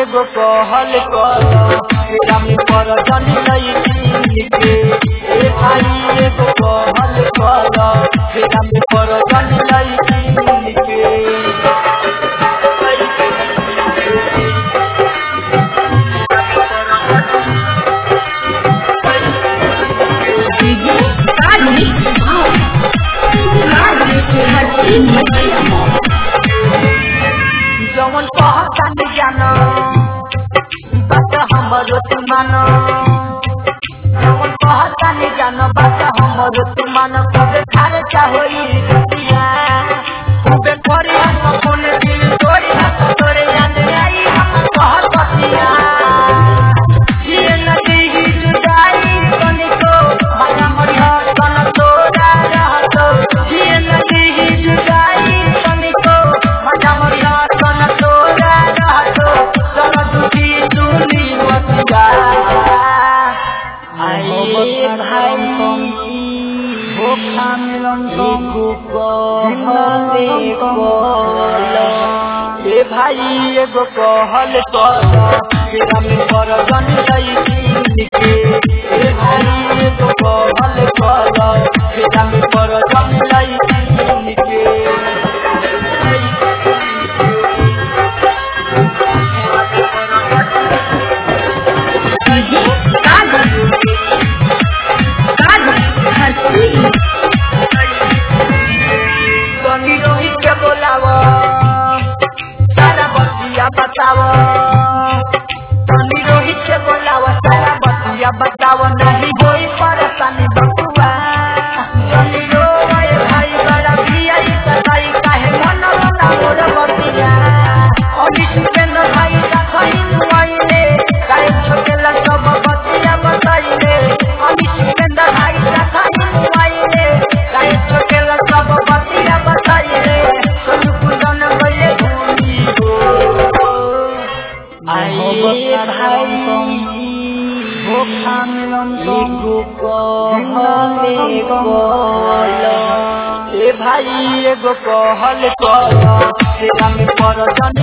एगो कहल कर तेरा में पर जन लई के ए भाई एगो कहल कर तेरा में पर जन लई के डीजे कार्तिक भाव कार्तिक हट्टी मटिया जवन कहता न जानो बात हमरो तू मानो जवन कहता न जानो बात हमरो तू मानो कबे खारे चाहोई दुनिया कबे करे हम कोन दिल तोड़ी हाथ तोरे जाने आई हम कहत बतिया ये नदी ही जुदाई तनिको माया मरिया तन तोरा रहतो ये नदी ही जुदाई तनिको माया मरिया तन तोरा रहतो चल दुखी सुनी मतिया आए भाई भूखा मिलन को कहले कहलो ए भाई एगो कहल कर तेरा में पर जन लई के ए भाई एगो कहल कर तेरा में पर जन लई के डीजे कार्तिक कार्तिक हट्टी तनी रोहित के बोलाव सारा बतिया बताव तनी रोहित के बोलाव सारा बतिया बताव नहीं होई परेशानी बकुआ तनी रोए भाई बड़ा पिया ई सताई काहे मन ना मोर बतिया अभी सुपेंद्र भाई राखई नुआइले काहे छोटेला सब बतिया बताइले अभी सुपेंद्र भाई राखई नुआइले काहे छोटेला सब बतिया बताइले सोनू कुंदन गइले भूली हो आइए भाई भूखा मिलन को कहले कहलो ए भाई एगो कहल कर तेरा में पर जन